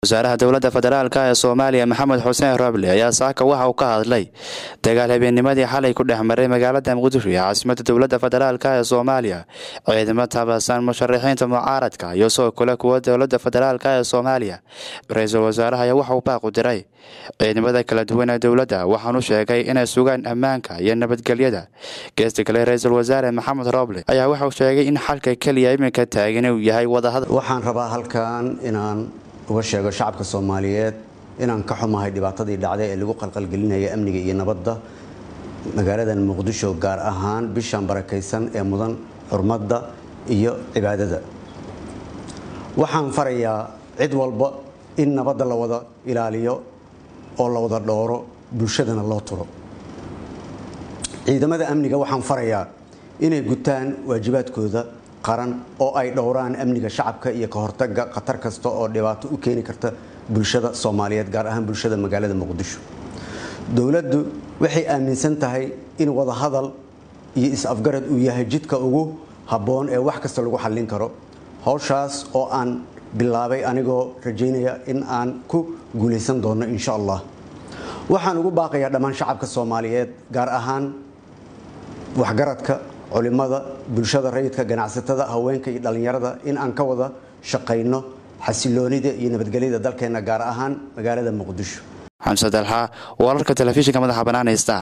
wasaaraha dowladda federaalk ee soomaaliya maxamed xuseen roble ayaa saaka waxa uu ka hadlay dagaal habeennimadii xalay ku dhex maray magaalada muqdisho ee caasimada dowladda federaalk ee soomaaliya ciidamo tabasan musharaxiinta mucaaradka iyo sidoo kale kuwa dowladda federaalk ee soomaaliya ra-iisul wasaaraha ayaa waxauu baaqu diray ciidamada kala duwan ee dowladda waxaanu sheegay inay sugaan ammaanka iyo nabadgelyada geesta kale ra-iisul wasaare maxamed roble ayaa waxauu sheegay in xalka keliya iminka taagan uu yahay wadahadal waxaan rabaa halkan inaan uga sheego shacabka soomaaliyeed inaan ka xumahay dhibaatadii dhacday ee lagu qalqalgelinaya amniga iyo nabadda magaaladan muqdisho gaar ahaan bishan barakaysan ee mudan xurmadda iyo cibaadada waxaan farayaa cid walba in nabadda la wada ilaaliyo oo la wada dhowro bulshadana loo turo ciidamada amniga waxaan farayaa inay gutaan waajibaadkooda qaran oo ay dhowraan amniga shacabka iyo ka hortaga khatar kasta oo dhibaato u keeni karta bulshada soomaaliyeed gaar ahaan bulshada magaalada muqdisho dowladdu waxay aaminsan tahay in wadahadal iyo is-afgarad uu yahay jidka ugu habboon ee wax kasta lagu xallin karo howshaas oo aan bilaabay anigoo rajaynaya in aan ku guulaysan doono insha allah waxaan ugu baaqayaa dhammaan shacabka soomaaliyeed gaar ahaan waxgaradka culimada bulshada rayidka ganacsatada haweenka iyo dhallinyarada in aan ka wada shaqayno xasiloonida iyo nabadgelyada dalkeenna gaar ahaan magaalada muqdisho xamse dalxa wararka telefishinka madaxa banaanaysta